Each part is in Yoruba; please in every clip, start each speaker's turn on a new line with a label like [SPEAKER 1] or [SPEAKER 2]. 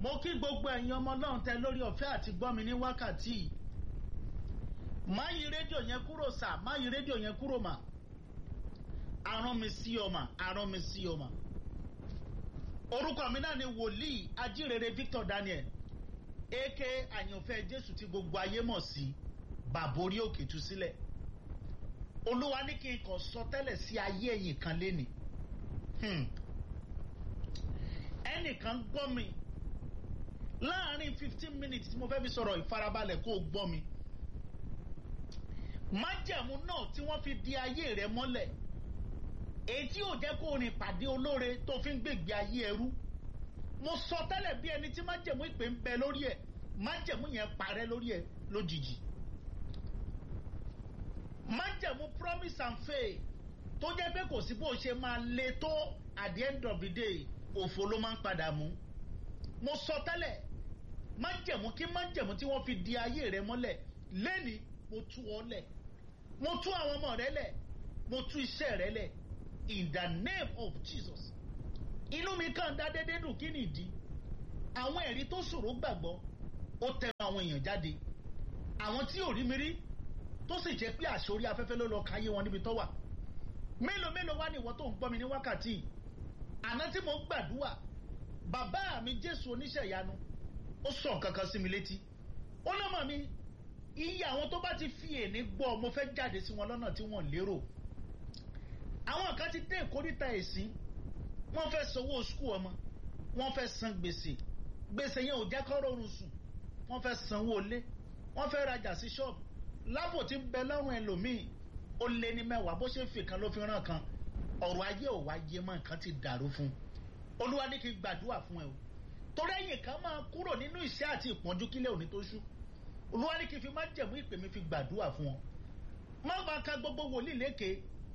[SPEAKER 1] mo kí gbogbo ẹ̀yin ọmọ ọlọ́run tẹ lórí ọ̀fẹ́ àti gbọ́ mi ní wákàtí yìí má yí rédíò yẹn kúrò sà má yí rédíò yẹn kúrò mà arán mi sí ọ mà arán mi sí ọ mà orúkọ mi náà ni wòlíì ajírere Victor Daniel aka àyànfẹ́ Jésù tí gbogbo ayé mọ̀ sí bàbá orí òkè tú sílẹ̀ olúwa ní kí n kàn sọ tẹ́lẹ̀ sí ayé ẹ̀yìn kan léni ẹnìkan gbọ́ mi láàárín fifteen minutes tí mo fẹ́ fi sọ̀rọ̀ ìfarabalẹ̀ kó o gbọ́ mi májẹ̀mú náà tí wọ́n fi di ayé rẹ mọ́lẹ̀ èyí tí yóò jẹ́ kó o rìn pàdé olóore tó fi ń gbègbè ayé ẹrú mo sọ tẹ́lẹ̀ bí ẹni tí májẹ̀mú ìpè ń bẹ lórí ẹ̀ májẹ̀mú yẹn parẹ́ lórí ẹ̀ lójijì májẹ̀mú promise and faith tó jẹ́ pé kò sí bó ṣe máa le tó at the end of the day òfo ló máa ń padà mú mo sọ tẹ́lẹ̀ májẹ̀mú kí májẹ̀mú tí wọ́n fi di ayé rẹ mọ́lẹ̀ lẹ́ni mo tú ọ lẹ̀ mo tú àwọn ọmọ rẹ lẹ̀ mo tú iṣẹ́ rẹ lẹ̀ in the name of Jesus inú mi kàn dá dédé dùn kí nìdí àwọn ẹ̀rí tó ṣòro gbàgbọ́ ó tẹnu àwọn èèyàn jáde àwọn tí ò rí mi rí tó sì jẹ́ pé àṣorí afẹ́fẹ́ ló lọ káyé wọn níbi tó wà mélòó mélòó wá ní ìwọ tó ń gbọ́ mi ní wákàtí àná tí mo ń gbàdúrà bàbá mi Jésù oníṣẹ́ ìyanu ó sọ nǹkan kan sí mi létí ó lọ́mọ mi iye àwọn tó bá ti fi èní gbọ́ mo fẹ́ jáde sí wọn lọ́nà tí wọ́n lérò àwọn kan ti dé ìkórìtà ẹ̀sìn wọ́n fẹ́ sanwó skul ọmọ wọ́n fẹ́ san gbèsè gbèsè yẹn ò jẹ́ kó rọrùn sùn wọ́n fẹ́ sanwó ilé wọ́n fẹ́ rajà sí ṣọ́ọ̀bù lábò tí ń bẹ lọ́rùn ẹlòmíì ó lé ní mẹ́wàá bó ṣe fi kan ló fi ràn kan ọ̀rọ̀ ayé ò wá yé mọ́ nǹkan ti dàrú fún un olúwa ní kí n gbàdúrà fún ẹ o torí ẹ̀yìn kan máa kúrò nínú ìṣẹ́ àti ìpọ́njú kílẹ̀ òní tó ṣú olúwa ní kí n fi má jẹ̀mú ìpè mi fi gbàdúrà fún ọ má máa ka gbogbo wòlíì lékè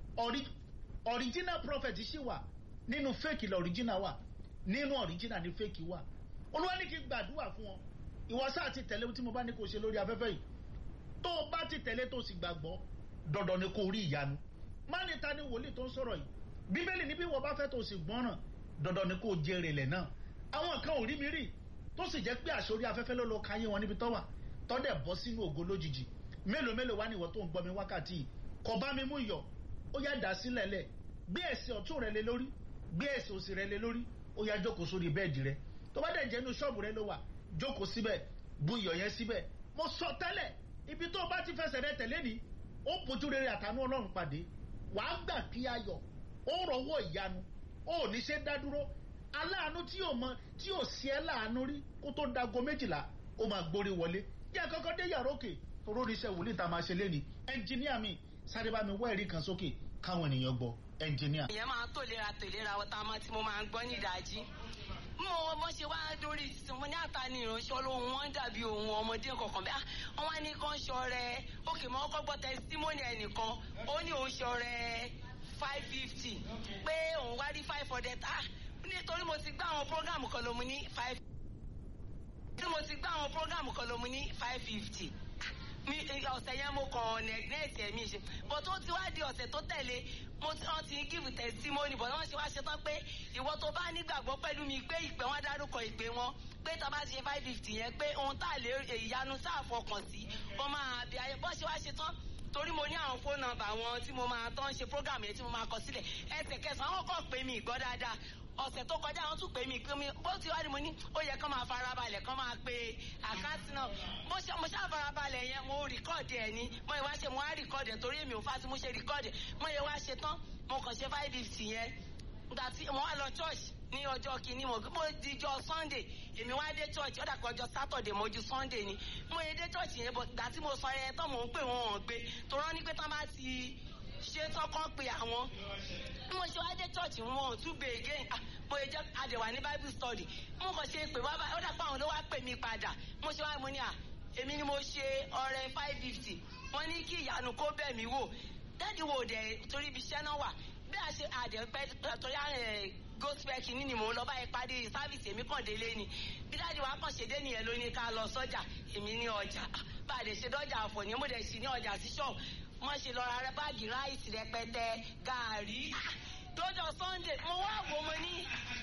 [SPEAKER 1] original prophet ṣì wà nínú fake la original wà nínú original ni fake wà olúwa ní kí n gbàdúrà fún ọ ìwọ sáà ti tẹ̀lé tí mo bá ní kó ṣe lórí afẹ́fẹ́ yìí tó o bá ti tẹ̀lé tó o sì gbàgbọ́ dandan ni kó o rí ìyanu má ní ta ni wòlíì tó ń sọ̀rọ̀ yìí bíbélì ní bí wọ́n bá fẹ́ tó o sì gbọ́ràn dandan ni kó o jèrè lẹ̀ náà àwọn kan ò rí mi rí tó sì jẹ́ pé àṣorí afẹ́fẹ́ ló lọ káyé wọn níbi tó wà tọ́dẹ̀ bọ́ sínú ògo lójijì mélòó mélòó wá ní ìwọ tó ń gbọ́ mi wákàtí yìí kò bá mi mú iyọ̀ ó yá dà sílẹ̀ lẹ̀ gbé ẹsẹ̀ ọ̀tún rẹ lé lórí gbé ẹsẹ̀ òsì rẹ lé lórí ó yá jókòó sórí bẹ́ẹ̀dì rẹ tó bá dẹ̀ jẹ́ inú ṣọ́ọ̀bù rẹ ló wà jókòó síbẹ̀ bu iyọ̀ yẹn síbẹ̀ mo sọ tẹ́lẹ̀ ibi tó o bá ti fẹsẹ̀ rẹ tẹ̀lé ni ó bójú rere àtànú ọlọ́run pàdé wàá gbà kí ayọ̀ ó rọwọ́ ìyanu ó ní ṣe dá dúró aláàánú tí yóò mọ tí yóò sí ẹ láàánú rí kó tó dago méjìlá ó máa gbórí wọlé yẹ kọ́kọ́ dé yàrá òkè toró oníṣẹ́ wòlíì tá a máa ṣe léni ẹnjìníà mi sáré bá mi wá ẹ̀rí kan sókè káwọn ènìyàn gbọ́ ẹnjìníà.
[SPEAKER 2] ìyẹn máa tó lera tó lera ọ̀tá ọmọ tí mo máa ń gbọ́ ní ìdájí mo mo ṣe wá dórí ìsìn mo ní àta ní ìránṣẹ́ olóhùn wọn dàbí ohun ọmọdé kankan bẹ́ẹ̀ wọ́n wá ní kán ṣọrẹ òkè mọ́ ọkọ̀ gbọ́ tẹsítímọ́nì ẹnìkan ó ní òun ṣọrẹ five fifty pé òun wá rí five hundred ah nítorí mo ti gbá àwọn prógámù kan ló mu ní five nítorí mo ti gbá àwọn prógámù kan ló mu ní five fifty mi ọ̀sẹ̀ yẹn mo kàn nẹ̀gínẹ́ẹ̀tì ẹ̀mí ṣe but ó ti wá di ọ̀sẹ̀ tó tẹ̀lé mo ti wọ́n ti ń give testimony but wọ́n ṣe wá ṣe tán pé ìwọ tó bá nígbàgbọ́ pẹ̀lú mi pé ìpè wọn dárúkọ ìpè wọn pé tá a bá ṣe five fifty yẹn pé ohun tá a lè ìyanu tá a fọkàn sí ó máa bí ayé bọ́ ṣe wá ṣe tán torí mo ní àwọn fóònù nọ́mbà wọn tí mo máa tán ṣe program yẹn tí mo máa kọ sílẹ̀ ẹsẹ̀kẹsàn àwọn kan pè mí ìgbọ́ dáadáa ọ̀sẹ̀ tó kọjá wọn tún pè mí pé mi bó ti wá ní mo ní ó yẹ kán máa farabalẹ̀ kán máa pe àkáǹtì náà mo ṣe mo ṣáà farabalẹ̀ yẹn mo rìkọ́ọ̀dì ẹ̀ ní mo yẹ wá ṣe mo wá rìkọ́ọ̀dì ẹ̀ torí èmi ò fásitì mo ṣe rìkọ́ọ̀dì mo yẹ wá ṣe tán mo kàn ṣe five fifty yẹn gbà tí mo wá lọ church ní ọjọ́ kìíní mo mo dijọ́ sunday èmi wá dé church ó dàpọ̀ ọjọ́ saturday mo ju sunday ni mo yẹ dé church yẹn bọ̀ gbà tí mo sọ ẹ tán mò ń pè wọ́n wọ́n gbé tó rán ní pé tán bá ti ṣe tọkàn pé àwọn bí mo ṣe wá dé church wọn ò tún gbé again mo yẹ jẹ àdẹwà ní bible study mo kàn ṣe pé bàbá ó dàpọ̀ àwọn ló wá pè mí padà mo ṣe wá mo ní à èmi ni mo ṣe ọrẹ five fifty wọ́n ní kí ìyanu kó bẹ̀ mí wò dáàdi wo dẹ̀ torí ibi iṣẹ́ náà wà bí a ṣe àdẹ̀pẹ́ torí gospel kìíní ni mò ń lọ báyìí parí sáfìsì èmi kàn délé ni bí dáàdi wa kàn ṣe dé nìyẹn ló ní ká lọ sọ́jà èmi ní ọjà bá a lè ṣe dọ́jà àfọ̀ ní mo dẹ̀ sí ní ọjà sí ṣọ́ọ̀ wọ́n ṣe lọ ra báàgì ráìsì rẹpẹtẹ gàárì lọ́jọ́ sunday mo wá wò mo ní mo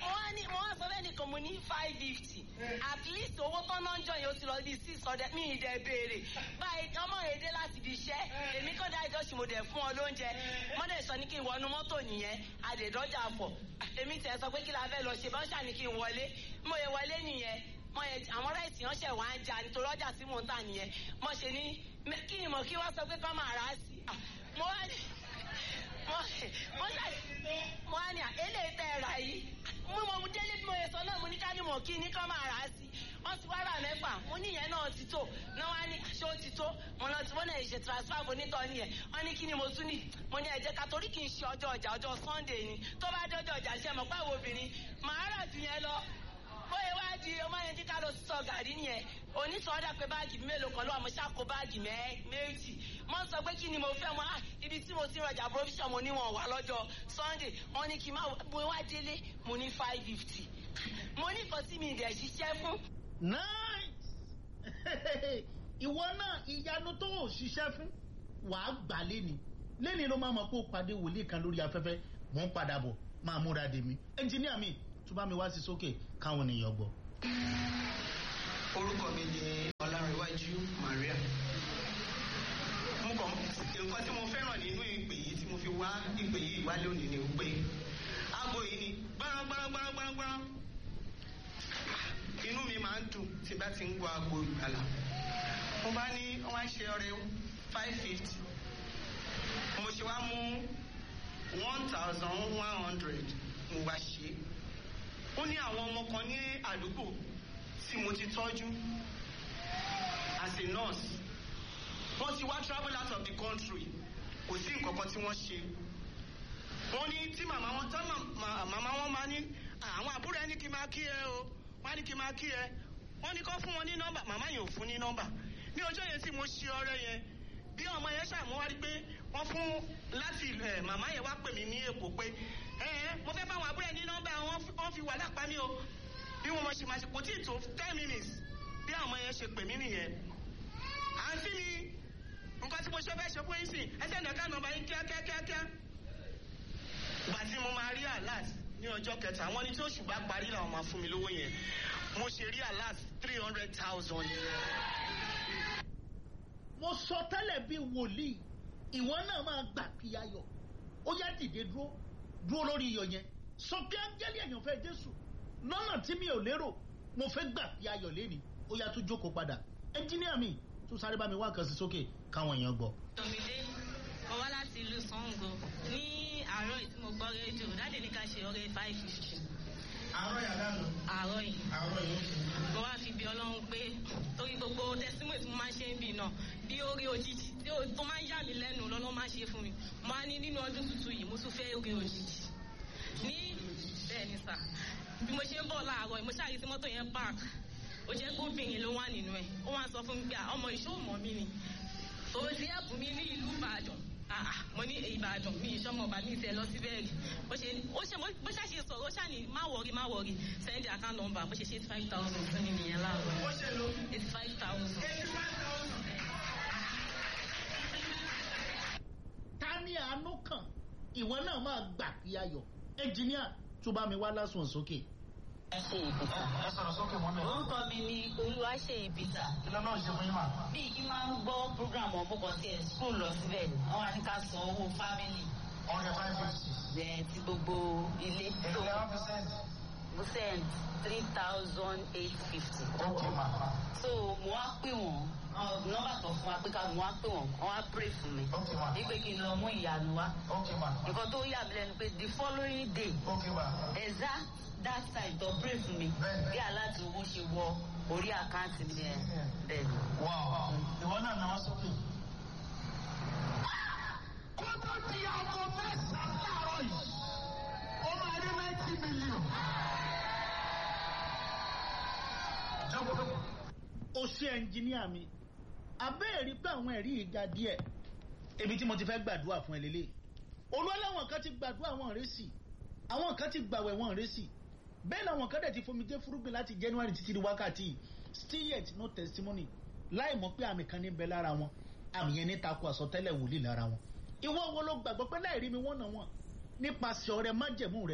[SPEAKER 2] mo wá ní mo wá sọ bẹ́ẹ̀ nìkan mo ní five fifty at least owó tó náà ń jọ yẹn ó ti lọ bí six hundred mi ì dẹ̀ béèrè báyìí ọmọ èdè láti fi iṣẹ́ èmi kàn dá ìjọsìn mo dẹ̀ fún ọ lóúnjẹ wọ́n dẹ̀ sọ ní kí n wọnú mọ́tò nìyẹn àdèdọ́jà pọ̀ èmi tẹ̀ sọ pé kí la fẹ́ lọ ṣe bá ń ṣàní kí n wọlé mo yẹ wọlé nìyẹn mo yẹ àwọn ráìsì yẹn ṣẹ̀ wá ń jà nítorí ọjà tí mò ń tà nìyẹn mo ṣe ní kí ni mo kí wọ́n sọ pé kọ́ máa rà á sí mo wá ní mo wá ní eléyìí tẹ́ ẹ rà yìí mo mọ mo délé bí mo yẹ sọ náà mo ní ká ní mo kí ní kọ́ máa rà á sí wọ́n ti wá rà mẹ́fà mo ní ìyẹn náà ti tó náà wá ní ṣé ó ti tó mo lọ tí wọ́n náà ṣe transfer mo nítọ́ nìyẹn wọ́n ní kí ni mo tún ní mo ní ẹ̀jẹ̀ ká torí kì í ṣe ọjọ́ ọjà ọjọ́ Sunday ni tó bá dọ́jọ́ ọjà ṣe mọ̀ pé àwọn obìnrin màá rà jù yẹn lọ bóyá wá di ọmọ yẹn kíkà lọ sọ gàrí nìyẹn onítọ̀ọ́dà pé báàgì mélòó kan ló wà mo ṣàkó báàgì méjì mo sọ pé kí ni mo fẹ́ mo á ibi tí mo ti rọjà provision mo níwọ̀n wà lọ́jọ́ Sunday wọ́n ní kí n má mo wá délé mo ní five fifty mo ní nǹkan tí mi ìdẹ̀ ṣiṣẹ́ fún.
[SPEAKER 1] nice ìwọ náà ìyanu tó ò ṣiṣẹ́ fún wàá gbà lẹ́ni lẹ́ni ló máa mọ̀ pé ó pàdé wòlíì kan lórí afẹ́fẹ́ mò ń padà bọ̀ máa múra dè mí ẹnjìníà mi tó bá mi wá sí sókè káwọn ènìyàn gbọ́.
[SPEAKER 3] orúkọ mi ni ọlárẹ̀wájú Maria mo kàn nǹkan tí mo fẹ́ràn nínú ìpè yìí tí mo fi wá ìpè yìí wá lónìí ni pé aago yìí ni gbọ́rán gbọ́rán gbọ́rán gbọ́rán gbọ́rán inú mi máa ń dùn tí bá ti ń gbọ́ aago ìgbàlà mo bá ní wọ́n á ṣe ọrẹ five fifty mo ṣe wá mú one thousand one hundred mo wá ṣe ó ní àwọn ọmọ kan ní àdúgbò tí mo ti tọ́jú as a nurse wọ́n ti wá travel out of the country kò sí nǹkan kan tí wọ́n ṣe wọ́n ní tí màmá wọn tán màmá wọn máa ní àwọn àbúrò ẹni kí n máa kí ẹ o wọ́n á ní kí n máa kí ẹ wọ́n ní kó fún wọn ní nọ́mbà màmá yẹn ò fún ní nọ́mbà ní ọjọ́ yẹn tí mo ṣe ọrẹ yẹn bí ọmọ yẹn ṣàmúwárí pé wọ́n fún láti ẹ̀ màmá yẹn wá pè mí ní èkó pé ẹ mo fẹ́ bá àwọn àbúrò ẹ ní nọ́mbà wọ́n fi wà lápá mi o bí wọ́n ṣe máa ṣe kò tí ì tó ten minutes bí àwọn ọmọ yẹn ṣe pè mí nìyẹn àǹtí mi nǹkan tí mo ṣe fẹ́ ṣe fún yín sí ẹsẹ̀ nìkan nọ́mbà yín kíákíákíá gbà tí mo máa rí alert ní ọjọ́ kẹta wọ́n ní tí oṣù bá parí làwọn máa fún mi lówó yẹn mo ṣe rí alert three hundred thousand.
[SPEAKER 1] mo sọ tẹ́lẹ̀ bíi wòlíì ìwọ náà máa gbà kí ayọ̀ ó yá dìde dúró dúró lórí iyọ̀ yẹn sọ pé áńgẹ́lì àyànfẹ́ Jésù lọ́nà tí mi ò lérò mo fẹ́ gbà kí ayọ̀ lẹ́ni ó yá tún jókòó padà ẹnjíníà mi tún sáré bá mi wá kan sí sókè káwọn èèyàn gbọ́.
[SPEAKER 4] tòmídé mo wá láti ìlú Ṣàngó ní àárọ̀ yìí tí mo gbọ́ rédíò dáàdì ní ká ṣe ọrẹ five fifty.
[SPEAKER 3] àárọ̀ yàrá lọ.
[SPEAKER 4] àárọ̀ yìí
[SPEAKER 3] àárọ̀ yìí.
[SPEAKER 4] mo wá fi bí ọlọ́run pé torí gbogbo testimony tí mo máa ń ṣe ń bì náà bí orí òjijì tí ó tó máa ń yà mí lẹ́nu lọ́lọ́ máa ṣe fún mi mo á ní nínú ọdún tuntun yìí mo tún fẹ́ orí òjijì ní bẹ́ẹ̀ ni sà bí mo ṣe ń bọ̀ láàárọ̀ mo ṣáà rí sí mọ́tò yẹn park ó jẹ́ pé obìnrin ló wà nínú ẹ̀ ó wá sọ fún mi pé ọmọ ìṣòwò mi ni òun ti ẹ̀bùn mi ní ìlú Ìbàdàn mo ní Ìbàdàn mi ìṣọmọ ọba mi ìfẹ́ lọ sí bẹ́ẹ̀rì bó ṣe ó ṣe bó ṣàṣe sọ̀rọ̀ ó ṣàní má wọrí má wọrí send account number bó ṣe ṣe eighty five thousand fún mi nìyẹn láàárọ̀
[SPEAKER 3] ó ṣe lo
[SPEAKER 4] eighty five thousand.
[SPEAKER 3] eighty five thousand.
[SPEAKER 1] ta ni àánú kàn ìwọ náà máa gbà kí ayọ̀ ẹnjíníà tó bá mi wá lásùn sókè.
[SPEAKER 5] ẹ ṣe ìbìtà.
[SPEAKER 3] ẹ sọ̀rọ̀ sókè mọ́ mi.
[SPEAKER 5] orúkọ mi ni olúwaṣe ìbìtà.
[SPEAKER 3] kí ló náà ṣe fún yín mà.
[SPEAKER 5] bí kí máa ń gbọ́ program ọ̀bùkọ̀ tí ẹ̀ skul lọ síbẹ̀ ni wọ́n wá ní ká san owó fámìlì
[SPEAKER 3] ọ̀rẹ́ five fifty.
[SPEAKER 5] ẹ̀ ti gbogbo ilé.
[SPEAKER 3] èlò lẹ́wọ̀n percent.
[SPEAKER 5] mo send three thousand eight fifty.
[SPEAKER 3] ok ma.
[SPEAKER 5] so mo wá pè wọ́n nọ́mbà tó fún wa pé ká mo wá pè wọ́n wọ́n wá pray fún mi.
[SPEAKER 3] ok ma.
[SPEAKER 5] wípé kí n lọ mú ìyanu wá.
[SPEAKER 3] ok ma.
[SPEAKER 5] nǹkan tó yà mí lẹ́nu pé the following day
[SPEAKER 3] ok ma.
[SPEAKER 5] exact that time tó pray fún mi
[SPEAKER 3] Bẹ́ẹ̀ni.
[SPEAKER 5] bí aláàtì owó ṣe wọ orí àkáǹtì mi ẹ̀ bẹ́ẹ̀ ni.
[SPEAKER 3] wow. ìwọ náà náà sókè. kó tó di aago mẹ́sàn-án láàárọ̀ yìí ó máa rí ninety million. jókòó.
[SPEAKER 1] ó ṣe ẹnjíníà mi abẹ́ẹ̀rí pé àwọn ẹ̀rí yìí ga díẹ̀ ibi tí mo ti fẹ́ gbàdúrà fún ẹ lélẹ̀ olúwaláwọn kan ti gbàdúrà wọn rẹ sí àwọn kan ti gbàwẹ̀ wọn rẹ sí bẹ́ẹ̀ làwọn kan dẹ̀ ti fomi dé fúrúgbìn láti January títí di wákàtí yìí. still yet no testimony láì mọ̀ pé àmì kan ní bẹ lára wọn àmì yẹn ní takò àsọtẹ́lẹ̀ wòlíì lára wọn ìwọ wo ló gbàgbọ́ pé láì rí mi wọ́n nà wọ́n nípasẹ̀ ọrẹ májẹ̀mú rẹ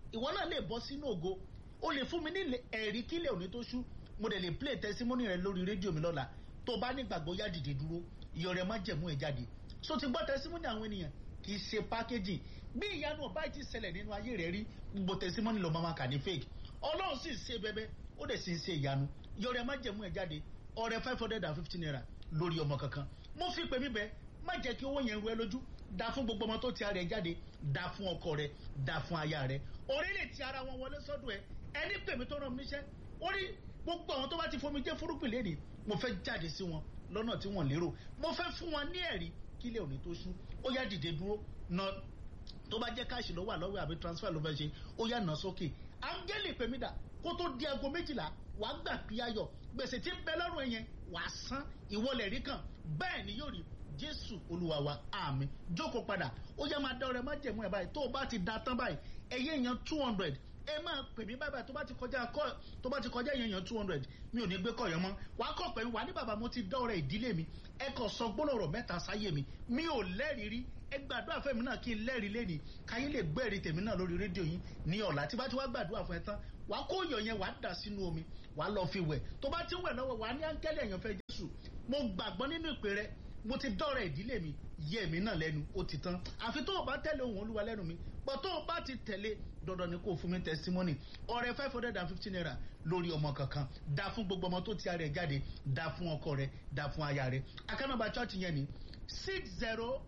[SPEAKER 1] ìwọ náà lè bọ́ sínú ògo o lè fún mi ní ẹ̀rí kílẹ̀ òní tó ṣú mo dẹ̀ lè play testimony rẹ lórí rédíò mi lọ́la tó bá nígbàgbọ́ yá dìde dúró ìyọ̀ rẹ̀ má jẹ̀mú ẹ̀ jáde so ti gbọ́ testimony àwọn ènìyàn kì í ṣe packaging bí ìyanu ọba ti ṣẹlẹ̀ nínú ayé rẹ̀ rí gbogbo testimony ló máa kà ní fake ọlọ́run sì ṣe bẹ́bẹ́ ó dẹ̀ sì ń ṣe ìyanu ìyọ̀ rẹ̀ má jẹ̀mú ẹ̀ jáde ọrẹ five hundred and fifty naira lórí ọmọ kankan mo fi pè mí bẹ́ẹ̀ má jẹ́ kí owó yẹn ru ẹ lójú da fún gbogbo ọmọ tó ti ara ẹ jáde da fún ọkọ rẹ da fún aya rẹ orílẹ̀ ti ara wọn wọlé sọ́dọ̀ ẹ ẹni pè mí tó ràn mí níṣẹ́ orí gbogbo àwọn tó bá ti fomi jẹ́ fúrúgbìn lẹ́nìí mo fẹ́ jáde sí wọn lọ́nà tí wọ́n lérò mo fẹ́ fún wọn ní ẹ̀rí kílẹ̀ òní tó ṣú ó yá dìde dúró na tó bá jẹ́ káàṣì lọ́wọ́ àlọ́wọ́ àbí transfer ló fẹ́ ṣe ó yá nà sókè áńgẹ́lì pè mí dà kó tó di aago méjìlá wàá gbà pí ayọ̀ gbèsè tí ń bẹ lọ́rùn ẹ̀yẹn wàá san ìwọlẹ̀ rí kan bẹ́ẹ̀ ni yóò rí jésù olúwa wa àmín jókòó padà ó yá máa dá ọrẹ má jẹ̀mú ẹ̀ báyìí tó o bá ti da tán báyìí ẹ̀yẹ èèyàn two hundred ẹ máa pè mí báyìí tó bá ti kọjá kọ tó bá ti kọjá èèyàn èèyàn two hundred mi ò ní gbé kọ̀yọ́ mọ́ wàá kọ̀ pẹ̀lú wà ní bàbá mo ti dá ọrẹ ìdílé mi ẹ kò sọ gbólóòrò mẹ́ta sáyé mi mi ò lẹ́rìí rí ẹ gbàdúrà fẹ́mi náà kí n lẹ́rìí lẹ́nìí káyé lè gbẹ́rìí tèmi náà lórí rédíò yín ní ọ̀la tí bá ti wá gbàdúrà fún ẹ tán wàá kó yọ̀ yẹn wàá dà sínú omi wàá lọ fi wẹ̀ tó bá ti wẹ̀ lọ́wọ́ wàá ní áńgẹ́lì èèyàn fẹ́ jésù mo gbàgbọ́ nínú ìpè rẹ mo ti dọ́rẹ̀ ìdílé mi yẹ mi náà lẹ́nu ó ti tán àfi tó o bá tẹ̀lé ohun olúwa lẹ́nu mi pọ̀ tó o bá ti tẹ̀lé dandan ni kò fún mi testimony ọrẹ five hundred and fifty naira lórí ọmọ kankan da fún gbogbo ọmọ tó ti ara ẹ jáde da fún ọkọ rẹ da fún aya rẹ akánàbà church yẹn ni six zero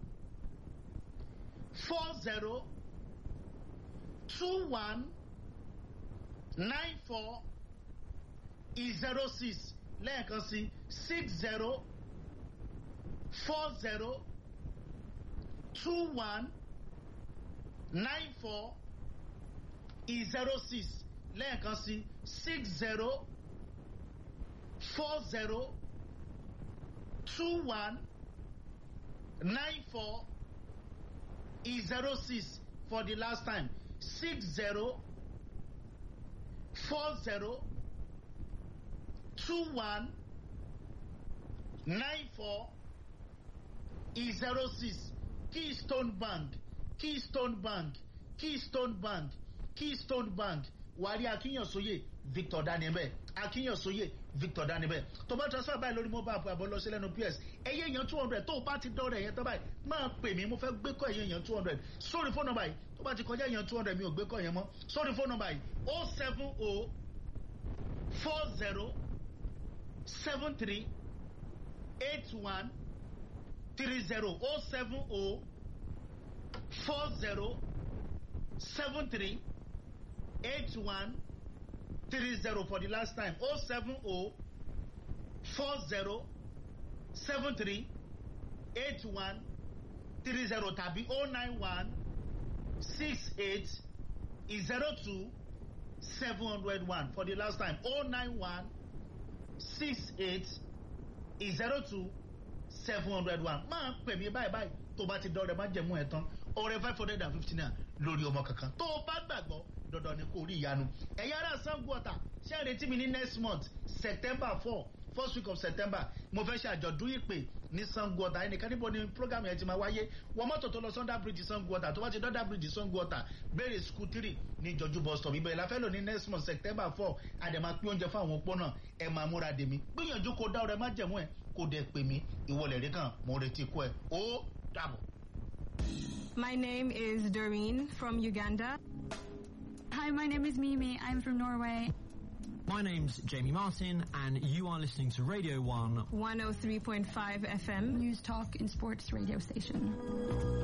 [SPEAKER 1] four zero two one nine four zero six lẹ́ẹ̀kan sí six zero four zero two one nine four zero six lẹ́ẹ̀kan sí six zero four zero two one nine four zero six for the last time six zero four zero two one nine four zero six keystone bank keystone bank keystone bank keystone bank wàrí akínyànsóyè victor danielbẹ akínyànsóyè victor danielbẹ tó bá transfer báyìí lórí mobile app àbọ̀ lọ́sẹ̀ lẹ́nu ps ẹ̀yẹ èèyàn two hundred tó o bá ti dọ́rẹ̀ ẹ̀yẹn tó báyìí máa pè mí mo fẹ́ gbé kọ́ ẹ̀yẹ èèyàn two hundred sórí fóònù nọ́mbà yìí tó bá ti kọjá èèyàn two hundred mi ò gbé kọ́ ẹ̀yẹn mọ́ sórí fóònù nọ́mbà yìí o seven o four zero seven three eight one three zero o seven o four zero seven three eight one three zero for the last time o seven o four zero seven three eight one three zero tàbí o nine one six eight zero two seven hundred one for the last time o nine one six eight zero two seven hundred one máa pè mí báyìí báyìí tó bá ti dọ́rẹ̀ má jẹ̀mú ẹ̀ tán ọ̀rẹ́ five hundred and fifty naira lórí ọmọ kankan tó o bá gbàgbọ́ dandan ni kò rí ìyanu ẹ̀yin ará sango ọ̀tà ṣé ẹ retí mi ní next month september four first week of september mo fẹ́ ṣe àjọ̀dún ìpè ní sango ọ̀tà ẹnìkan níbo ni program yẹn ti máa wáyé wọ́n mọ́tò tó lọ sunday bridge sango ọ̀tà tó bá ti dọ́dà bridge sango ọ̀tà béèrè school three ní jọjú bus stop ibẹ̀ la fẹ́ lò ní next month september four àdèmà pín oúnjẹ fún àwọn opó náà ẹ máa múra dèmí gbìyànjú kó dá ọrẹ má jẹ̀mú ẹ kó dẹ̀ pè mí ìwọlẹ̀ rí kan mo retí kú ẹ ó dàbọ̀.
[SPEAKER 6] My name is Doreen from Uganda.
[SPEAKER 7] Hi, my name is Mimi. I'm from Norway.
[SPEAKER 8] My name's Jamie Martin, and you are listening to Radio 1
[SPEAKER 6] 103.5 FM.
[SPEAKER 7] News Talk and Sports radio station.